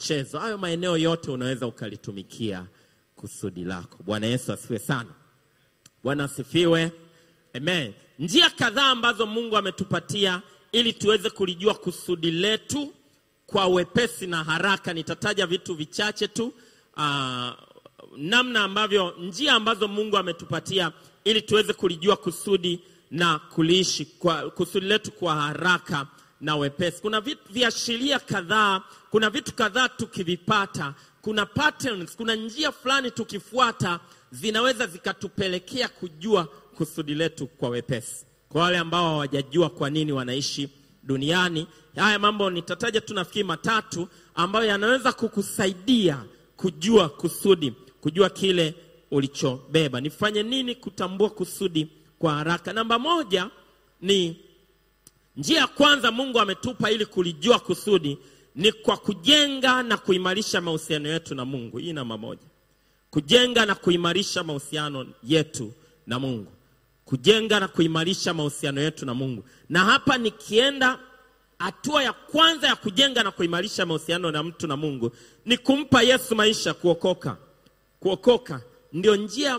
michezo. Hayo maeneo yote unaweza ukalitumikia kusudi lako. Bwana Yesu asifiwe sana. Bwana asifiwe. Amen. Njia kadhaa ambazo Mungu ametupatia ili tuweze kulijua kusudi letu kwa wepesi na haraka. Nitataja vitu vichache tu, aa, namna ambavyo, njia ambazo Mungu ametupatia ili tuweze kulijua kusudi na kuliishi kwa kusudi letu kwa haraka na wepesi. Kuna vitu viashiria kadhaa, kuna vitu kadhaa tukivipata, kuna patterns, kuna njia fulani tukifuata zinaweza zikatupelekea kujua kusudi letu kwa wepesi. Kwa wale ambao hawajajua kwa nini wanaishi duniani, haya mambo nitataja tu nafikiri matatu ambayo yanaweza kukusaidia kujua kusudi, kujua kile ulichobeba. Nifanye nini kutambua kusudi kwa haraka? Namba moja ni njia ya kwanza Mungu ametupa ili kulijua kusudi ni kwa kujenga na kuimarisha mahusiano yetu na Mungu. Hii namba moja, kujenga na kuimarisha mahusiano yetu na Mungu, kujenga na kuimarisha mahusiano yetu na Mungu. Na hapa nikienda hatua ya kwanza ya kujenga na kuimarisha mahusiano na mtu na Mungu ni kumpa Yesu maisha, kuokoka. Kuokoka ndio njia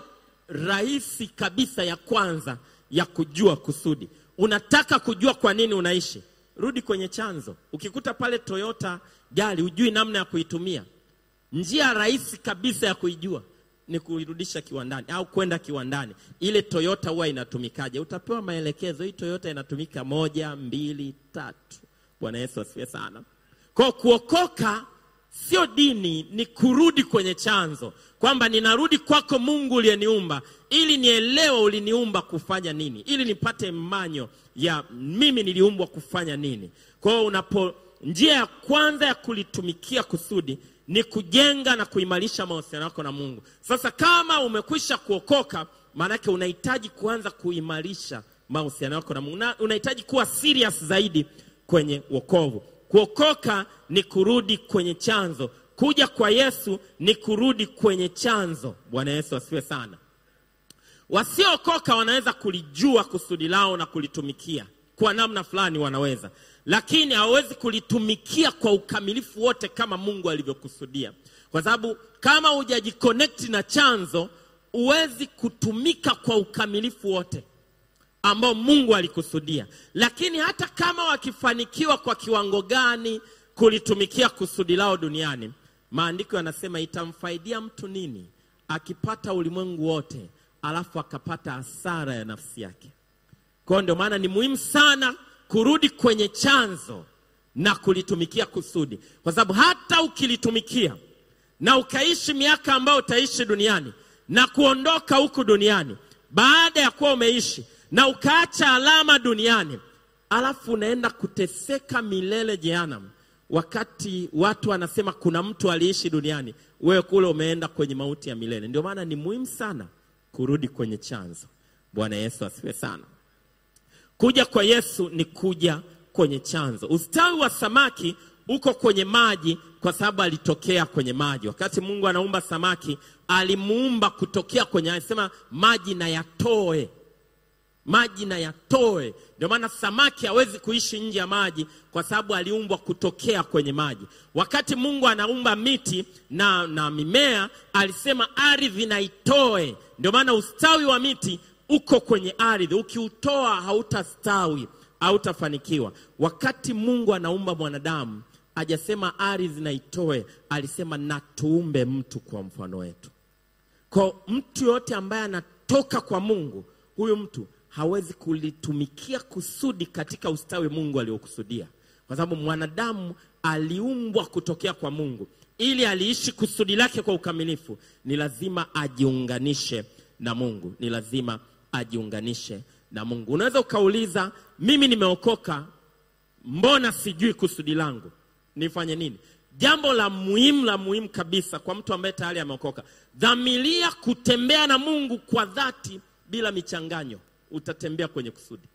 rahisi kabisa ya kwanza ya kujua kusudi. Unataka kujua kwa nini unaishi, rudi kwenye chanzo. Ukikuta pale Toyota gari hujui namna ya kuitumia, njia rahisi kabisa ya kuijua ni kuirudisha kiwandani au kwenda kiwandani. Ile Toyota huwa inatumikaje? Utapewa maelekezo, hii Toyota inatumika moja, mbili, tatu. Bwana Yesu asifiwe sana. Kwa kuokoka sio dini, ni kurudi kwenye chanzo, kwamba ninarudi kwako Mungu uliyeniumba, ili nielewe uliniumba kufanya nini, ili nipate manyo ya mimi niliumbwa kufanya nini. Kwa hiyo unapo, njia ya kwanza ya kulitumikia kusudi ni kujenga na kuimarisha mahusiano yako na Mungu. Sasa kama umekwisha kuokoka, maanake unahitaji kuanza kuimarisha mahusiano yako na Mungu, Una- unahitaji kuwa serious zaidi kwenye wokovu. Kuokoka ni kurudi kwenye chanzo. Kuja kwa Yesu ni kurudi kwenye chanzo. Bwana Yesu asifiwe sana. Wasiookoka wanaweza kulijua kusudi lao na kulitumikia kwa namna fulani, wanaweza lakini hawawezi kulitumikia kwa ukamilifu wote kama Mungu alivyokusudia, kwa sababu kama hujajiconnect na chanzo, huwezi kutumika kwa ukamilifu wote ambao Mungu alikusudia. Lakini hata kama wakifanikiwa kwa kiwango gani kulitumikia kusudi lao duniani, maandiko yanasema itamfaidia mtu nini akipata ulimwengu wote alafu akapata hasara ya nafsi yake. Kwa hiyo ndio maana ni muhimu sana kurudi kwenye chanzo na kulitumikia kusudi, kwa sababu hata ukilitumikia na ukaishi miaka ambayo utaishi duniani na kuondoka huku duniani, baada ya kuwa umeishi na ukaacha alama duniani, alafu unaenda kuteseka milele jehanamu, wakati watu wanasema kuna mtu aliishi duniani, wewe kule umeenda kwenye mauti ya milele. Ndio maana ni muhimu sana kurudi kwenye chanzo. Bwana Yesu asifiwe sana. Kuja kwa Yesu ni kuja kwenye chanzo. Ustawi wa samaki uko kwenye maji kwa sababu alitokea kwenye maji. Wakati Mungu anaumba samaki, alimuumba kutokea kwenye, alisema maji na yatoe, maji na yatoe. Ndio maana samaki hawezi kuishi nje ya maji kwa sababu aliumbwa kutokea kwenye maji. Wakati Mungu anaumba miti na, na mimea, alisema ardhi na itoe. Ndio maana ustawi wa miti uko kwenye ardhi, ukiutoa hautastawi, hautafanikiwa. Wakati Mungu anaumba mwanadamu, ajasema ardhi na itoe, alisema na tuumbe mtu kwa mfano wetu. Kwa mtu yote ambaye anatoka kwa Mungu, huyu mtu hawezi kulitumikia kusudi katika ustawi Mungu aliokusudia, kwa sababu mwanadamu aliumbwa kutokea kwa Mungu. Ili aliishi kusudi lake kwa ukamilifu, ni lazima ajiunganishe na Mungu, ni lazima ajiunganishe na Mungu. Unaweza ukauliza, mimi nimeokoka, mbona sijui kusudi langu, nifanye nini? Jambo la muhimu la muhimu kabisa kwa mtu ambaye tayari ameokoka, dhamiria kutembea na Mungu kwa dhati bila michanganyo, utatembea kwenye kusudi.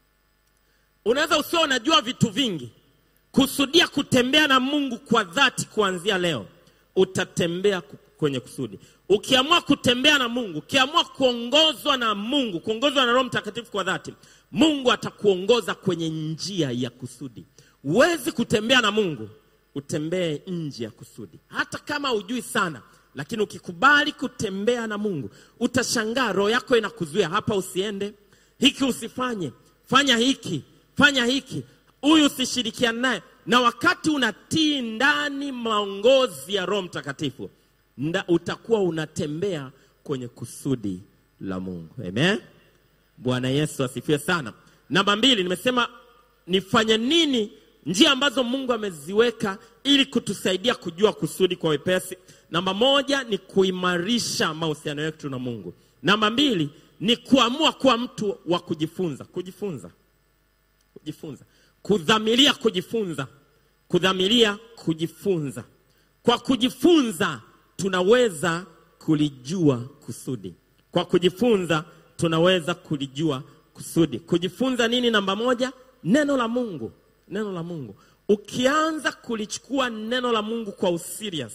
Unaweza usio unajua vitu vingi, kusudia kutembea na Mungu kwa dhati kuanzia leo, utatembea ku- kwenye kusudi. Ukiamua kutembea na Mungu, ukiamua kuongozwa na Mungu, kuongozwa na Roho Mtakatifu kwa dhati, Mungu atakuongoza kwenye njia ya kusudi. Huwezi kutembea na Mungu utembee nje ya kusudi, hata kama hujui sana, lakini ukikubali kutembea na Mungu utashangaa, roho yako inakuzuia, hapa usiende, hiki usifanye, fanya hiki, fanya hiki, huyu usishirikiane naye. Na wakati unatii ndani maongozi ya Roho Mtakatifu, nda, utakuwa unatembea kwenye kusudi la Mungu. Amen. Bwana Yesu asifiwe sana. Namba mbili, nimesema nifanye nini, njia ambazo Mungu ameziweka ili kutusaidia kujua kusudi kwa wepesi. Namba moja ni kuimarisha mahusiano yetu na Mungu. Namba mbili ni kuamua kuwa mtu wa kujifunza, kujifunza, kujifunza, kudhamiria kujifunza, kudhamiria kujifunza. Kwa kujifunza tunaweza kulijua kusudi. Kwa kujifunza tunaweza kulijua kusudi. Kujifunza nini? Namba moja, neno la Mungu. Neno la Mungu, ukianza kulichukua neno la Mungu kwa userious,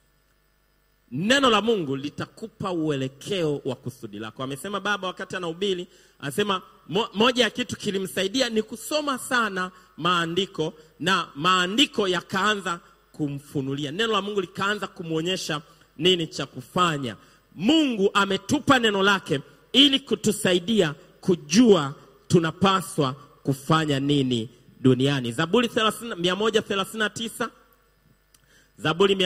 neno la Mungu litakupa uelekeo wa kusudi lako. Amesema baba wakati anahubiri, anasema mo, moja ya kitu kilimsaidia ni kusoma sana maandiko, na maandiko yakaanza kumfunulia, neno la Mungu likaanza kumwonyesha nini cha kufanya. Mungu ametupa neno lake ili kutusaidia kujua tunapaswa kufanya nini duniani. Zaburi 30 139 Zaburi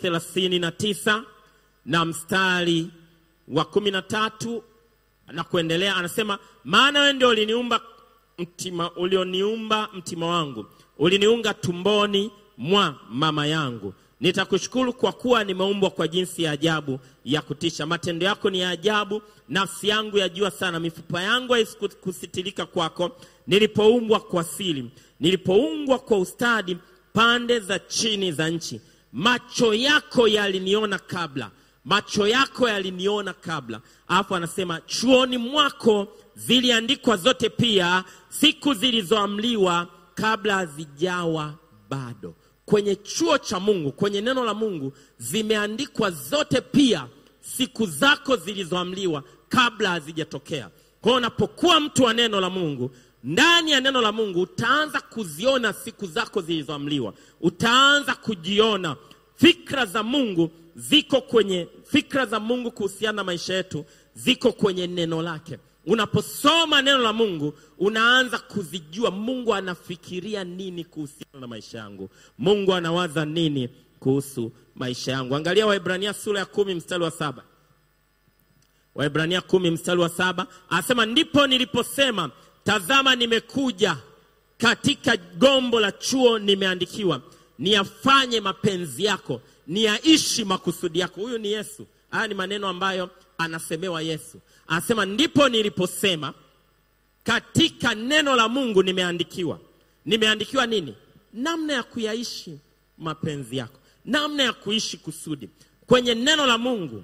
139 na mstari wa kumi na tatu na kuendelea, anasema maana wewe ndio uliniumba mtima, ulioniumba mtima wangu, uliniunga tumboni mwa mama yangu. Nitakushukuru kwa kuwa nimeumbwa kwa jinsi ya ajabu ya kutisha. Matendo yako ni ya ajabu, nafsi yangu yajua sana. Mifupa yangu haikusitirika kwako, nilipoumbwa kwa siri, nilipoumbwa kwa ustadi pande za chini za nchi. Macho yako yaliniona kabla, macho yako yaliniona kabla. Alafu anasema chuoni mwako ziliandikwa zote, pia siku zilizoamliwa kabla hazijawa bado kwenye chuo cha Mungu, kwenye neno la Mungu zimeandikwa zote, pia siku zako zilizoamliwa kabla hazijatokea. Kwa hiyo unapokuwa mtu wa neno la Mungu, ndani ya neno la Mungu utaanza kuziona siku zako zilizoamliwa, utaanza kujiona. Fikra za Mungu ziko kwenye, fikra za Mungu kuhusiana na maisha yetu ziko kwenye neno lake. Unaposoma neno la Mungu unaanza kuzijua Mungu anafikiria nini kuhusiana na maisha yangu, Mungu anawaza nini kuhusu maisha yangu. Angalia Waebrania sura ya kumi mstari wa saba. Waebrania kumi mstari wa saba anasema ndipo niliposema, tazama, nimekuja katika gombo la chuo, nimeandikiwa niyafanye mapenzi yako, niyaishi makusudi yako. Huyu ni Yesu. Haya ni maneno ambayo anasemewa Yesu. Anasema ndipo niliposema katika neno la Mungu nimeandikiwa. Nimeandikiwa nini? Namna ya kuyaishi mapenzi yako, namna ya kuishi kusudi. Kwenye neno la Mungu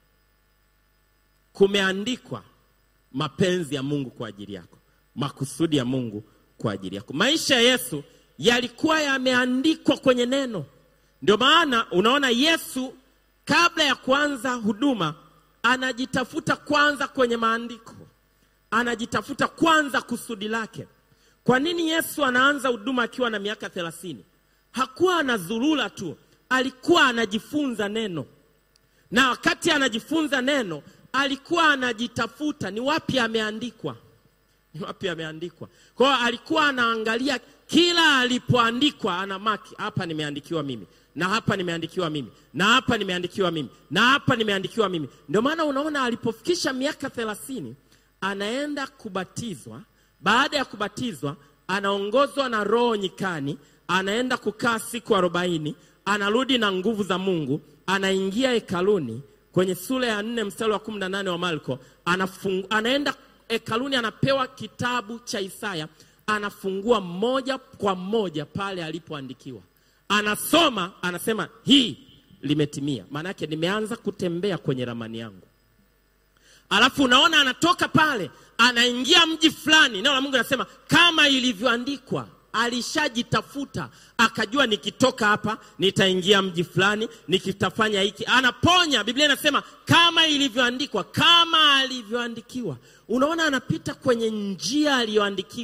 kumeandikwa mapenzi ya Mungu kwa ajili yako, makusudi ya Mungu kwa ajili yako. Maisha ya Yesu yalikuwa yameandikwa kwenye neno. Ndio maana unaona Yesu kabla ya kuanza huduma anajitafuta kwanza kwenye maandiko, anajitafuta kwanza kusudi lake. Kwa nini Yesu anaanza huduma akiwa na miaka thelathini? Hakuwa anazurura tu, alikuwa anajifunza neno, na wakati anajifunza neno alikuwa anajitafuta ni wapi ameandikwa, ni wapi ameandikwa. Kwa hiyo alikuwa anaangalia kila alipoandikwa, ana maki hapa, nimeandikiwa mimi na hapa nimeandikiwa mimi na hapa nimeandikiwa mimi na hapa nimeandikiwa mimi. Ndio maana unaona alipofikisha miaka thelathini anaenda kubatizwa. Baada ya kubatizwa, anaongozwa na Roho nyikani, anaenda kukaa siku arobaini, anarudi na nguvu za Mungu, anaingia hekaluni. Kwenye sura ya nne mstari wa kumi na nane wa Marko anafungu, anaenda hekaluni, anapewa kitabu cha Isaya, anafungua moja kwa moja pale alipoandikiwa anasoma anasema, hii limetimia. Maana yake nimeanza kutembea kwenye ramani yangu. Alafu unaona anatoka pale anaingia mji fulani, neno la Mungu anasema kama ilivyoandikwa. Alishajitafuta akajua, nikitoka hapa nitaingia mji fulani, nikitafanya hiki, anaponya. Biblia inasema kama ilivyoandikwa, kama alivyoandikiwa. Unaona anapita kwenye njia aliyoandikiwa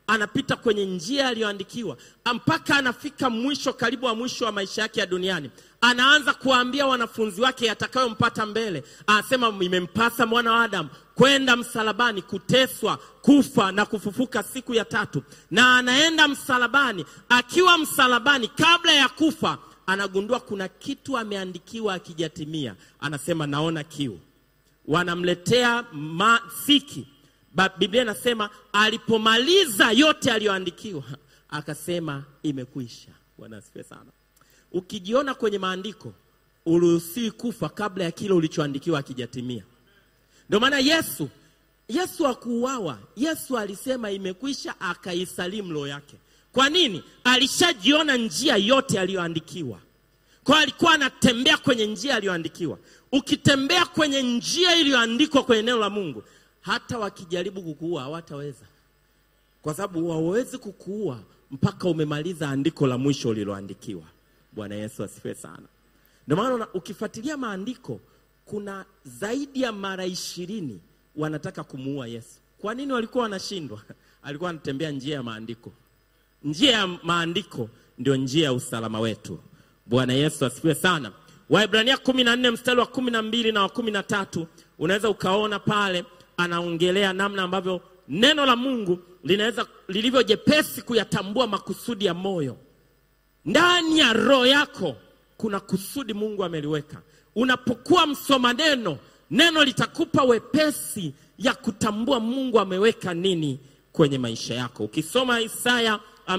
anapita kwenye njia aliyoandikiwa mpaka anafika mwisho, karibu wa mwisho wa maisha yake ya duniani, anaanza kuwaambia wanafunzi wake yatakayompata mbele. Anasema, imempasa mwana wa Adamu kwenda msalabani, kuteswa, kufa na kufufuka siku ya tatu. Na anaenda msalabani. Akiwa msalabani, kabla ya kufa, anagundua kuna kitu ameandikiwa akijatimia. Anasema, naona kiu. Wanamletea masiki Ba- Biblia inasema alipomaliza yote aliyoandikiwa akasema imekwisha. Bwana asifiwe sana. Ukijiona kwenye maandiko uruhusiwi kufa kabla ya kile ulichoandikiwa akijatimia. Ndio maana Yesu Yesu hakuuawa. Yesu alisema imekwisha, akaisalimu roho yake. Kwa nini? Alishajiona njia yote aliyoandikiwa. Kwa hiyo alikuwa anatembea kwenye njia aliyoandikiwa. Ukitembea kwenye njia iliyoandikwa kwenye neno la Mungu, hata wakijaribu kukuua hawataweza, kwa sababu hawawezi kukuua mpaka umemaliza andiko la mwisho uliloandikiwa. Bwana Yesu asifiwe sana. Ndio maana una- ukifuatilia maandiko kuna zaidi ya mara ishirini wanataka kumuua Yesu. Kwa nini walikuwa wanashindwa? Alikuwa anatembea njia ya maandiko. Njia ya maandiko ndio njia ya usalama wetu. Bwana Yesu asifiwe sana. Waebrania kumi na nne mstari wa kumi na mbili na wa kumi na tatu unaweza ukaona pale anaongelea namna ambavyo neno la Mungu linaweza lilivyo jepesi kuyatambua makusudi ya moyo ndani ya roho yako kuna kusudi Mungu ameliweka. Unapokuwa msoma neno, neno litakupa wepesi ya kutambua Mungu ameweka nini kwenye maisha yako. Ukisoma Isaya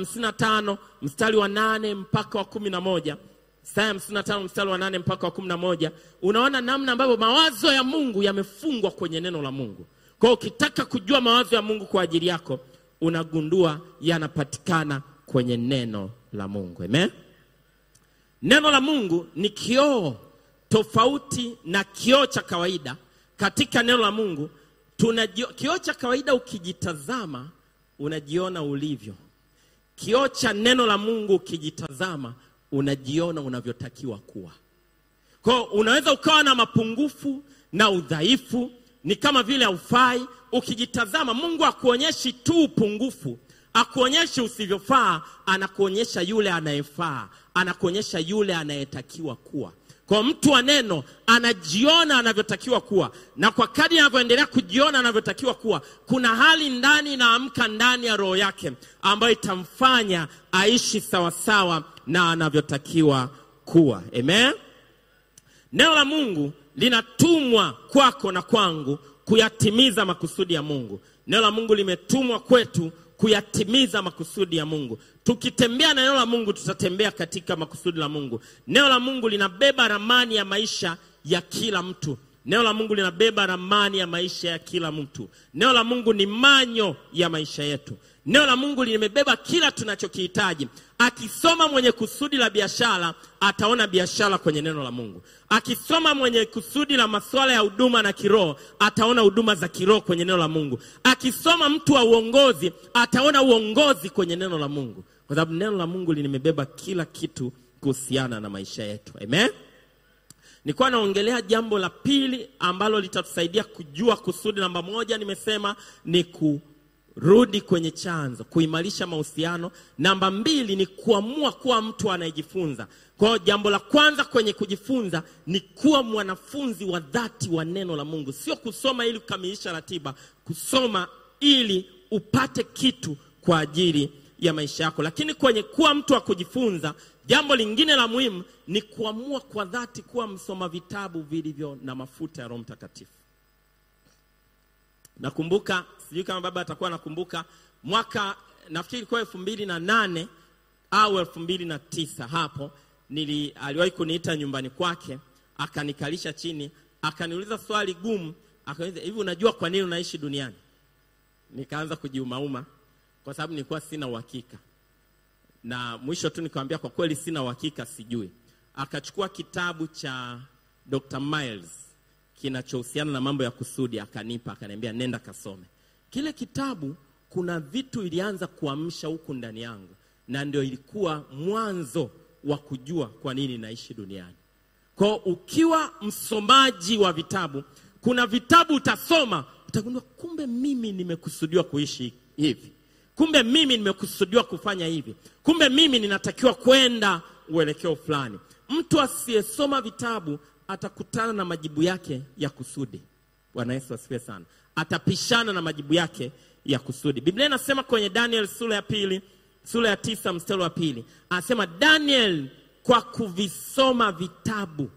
55 mstari wa nane mpaka wa kumi na moja Isaya 55 mstari wa nane mpaka wa kumi na moja unaona namna ambavyo mawazo ya Mungu yamefungwa kwenye neno la Mungu. Kwa hiyo ukitaka kujua mawazo ya Mungu kwa ajili yako, unagundua yanapatikana kwenye neno la Mungu. Amen. Neno la Mungu ni kioo tofauti na kioo cha kawaida. Katika neno la Mungu tunajio, kioo cha kawaida ukijitazama unajiona ulivyo. Kioo cha neno la Mungu ukijitazama unajiona unavyotakiwa kuwa. Kwa hiyo unaweza ukawa na mapungufu na udhaifu, ni kama vile haufai. Ukijitazama, Mungu akuonyeshi tu upungufu, akuonyeshi usivyofaa, anakuonyesha yule anayefaa, anakuonyesha yule anayetakiwa kuwa. Kwa mtu wa neno anajiona anavyotakiwa kuwa, na kwa kadri anavyoendelea kujiona anavyotakiwa kuwa, kuna hali ndani inaamka ndani ya roho yake ambayo itamfanya aishi sawasawa na anavyotakiwa kuwa. Amen. Neno la Mungu linatumwa kwako na kwangu kuyatimiza makusudi ya Mungu. Neno la Mungu limetumwa kwetu kuyatimiza makusudi ya Mungu. Tukitembea na neno la Mungu, tutatembea katika makusudi la Mungu. Neno la Mungu linabeba ramani ya maisha ya kila mtu. Neno la Mungu linabeba ramani ya maisha ya kila mtu. Neno la Mungu ni manyo ya maisha yetu. Neno la Mungu limebeba kila tunachokihitaji. Akisoma mwenye kusudi la biashara ataona biashara kwenye neno la Mungu. Akisoma mwenye kusudi la masuala ya huduma na kiroho ataona huduma za kiroho kwenye neno la Mungu. Akisoma mtu wa uongozi ataona uongozi kwenye neno la Mungu, kwa sababu neno la Mungu limebeba kila kitu kuhusiana na maisha yetu. Amen. Nilikuwa naongelea jambo la pili ambalo litatusaidia kujua kusudi. Namba moja nimesema ni kurudi kwenye chanzo, kuimarisha mahusiano. Namba mbili ni kuamua kuwa mtu anayejifunza. Kwa hiyo jambo la kwanza kwenye kujifunza ni kuwa mwanafunzi wa dhati wa neno la Mungu, sio kusoma ili kukamilisha ratiba, kusoma ili upate kitu kwa ajili ya maisha yako. Lakini kwenye kuwa mtu wa kujifunza, jambo lingine la muhimu ni kuamua kwa dhati kuwa msoma vitabu vilivyo na mafuta ya Roho Mtakatifu. Nakumbuka, sijui kama baba atakuwa nakumbuka, mwaka nafikiri ilikuwa elfu mbili na nane au elfu mbili na tisa hapo nili, aliwahi kuniita nyumbani kwake akanikalisha chini akaniuliza swali gumu, akaniuliza hivi, unajua kwa nini unaishi duniani? Nikaanza kujiumauma kwa sababu nilikuwa sina uhakika, na mwisho tu nikamwambia kwa kweli sina uhakika, sijui. Akachukua kitabu cha Dr. Miles kinachohusiana na mambo ya kusudi, akanipa, akaniambia nenda kasome kile kitabu. Kuna vitu ilianza kuamsha huku ndani yangu, na ndio ilikuwa mwanzo wa kujua kwa nini naishi duniani. Kwa ukiwa msomaji wa vitabu, kuna vitabu utasoma utagundua, kumbe mimi nimekusudiwa kuishi hivi. kumbe mimi nimekusudiwa kufanya hivi, kumbe mimi ninatakiwa kwenda uelekeo fulani. Mtu asiyesoma vitabu atakutana na majibu yake ya kusudi. Bwana Yesu asifiwe sana. Atapishana na majibu yake ya kusudi. Biblia inasema kwenye Daniel sura ya pili sura ya tisa mstari wa pili anasema Daniel kwa kuvisoma vitabu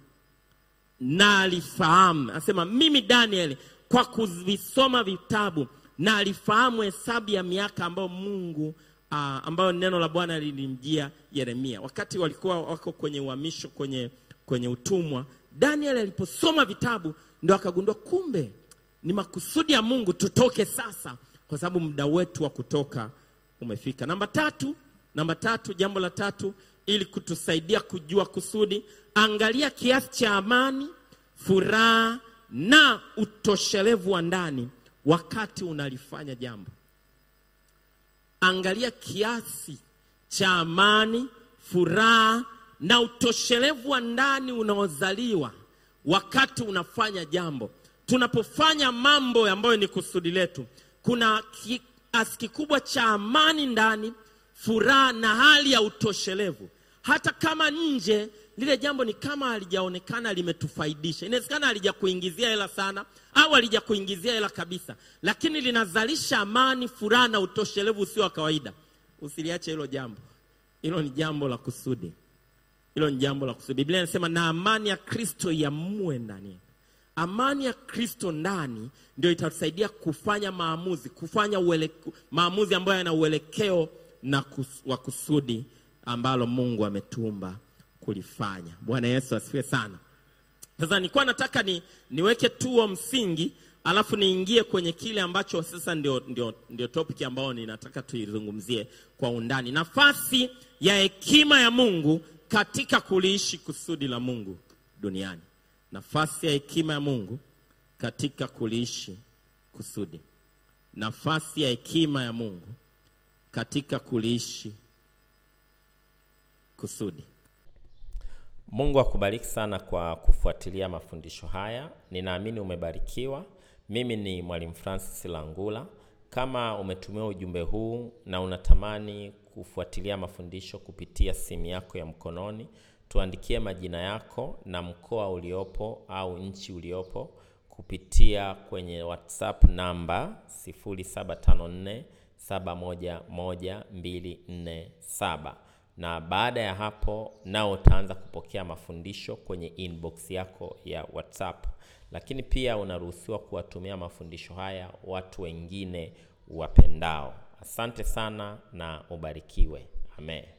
na alifahamu, anasema mimi Daniel kwa kuvisoma vitabu na alifahamu hesabu ya miaka ambayo Mungu uh, ambayo neno la Bwana lilimjia Yeremia wakati walikuwa wako kwenye uhamisho kwenye, kwenye utumwa. Daniel aliposoma vitabu ndo akagundua kumbe ni makusudi ya Mungu tutoke sasa, kwa sababu muda wetu wa kutoka umefika. Namba tatu, namba tatu, jambo la tatu, ili kutusaidia kujua kusudi, angalia kiasi cha amani, furaha na utoshelevu wa ndani wakati unalifanya jambo. Angalia kiasi cha amani, furaha na utoshelevu wa ndani unaozaliwa wakati unafanya jambo. Tunapofanya mambo ambayo ni kusudi letu, kuna kiasi kikubwa cha amani ndani, furaha na hali ya utoshelevu. Hata kama nje lile jambo ni kama halijaonekana limetufaidisha, inawezekana halijakuingizia hela sana au halijakuingizia hela kabisa, lakini linazalisha amani, furaha na utoshelevu usio wa kawaida. Usiliache hilo jambo, hilo ni jambo la kusudi, hilo ni jambo la kusudi. Biblia inasema na amani ya Kristo iamue ndani amani ya Kristo ndani ndio itatusaidia kufanya maamuzi, kufanya uele, maamuzi ambayo yana uelekeo na kus, wa kusudi ambalo Mungu ametumba kulifanya. Bwana Yesu asifiwe sana. Sasa nilikuwa nataka ni, niweke tuo msingi alafu niingie kwenye kile ambacho sasa ndio, ndio, ndio topic ambayo ninataka tuizungumzie kwa undani, nafasi ya hekima ya Mungu katika kuliishi kusudi la Mungu duniani nafasi ya hekima ya Mungu katika kuliishi kusudi. Nafasi ya hekima ya Mungu katika kuliishi kusudi. Mungu akubariki sana kwa kufuatilia mafundisho haya. Ninaamini umebarikiwa. Mimi ni Mwalimu Francis Langula. Kama umetumia ujumbe huu na unatamani kufuatilia mafundisho kupitia simu yako ya mkononi, tuandikie majina yako na mkoa uliopo au nchi uliopo kupitia kwenye WhatsApp namba 0754711247 na baada ya hapo nao utaanza kupokea mafundisho kwenye inbox yako ya WhatsApp. Lakini pia unaruhusiwa kuwatumia mafundisho haya watu wengine wapendao. Asante sana na ubarikiwe. Amen.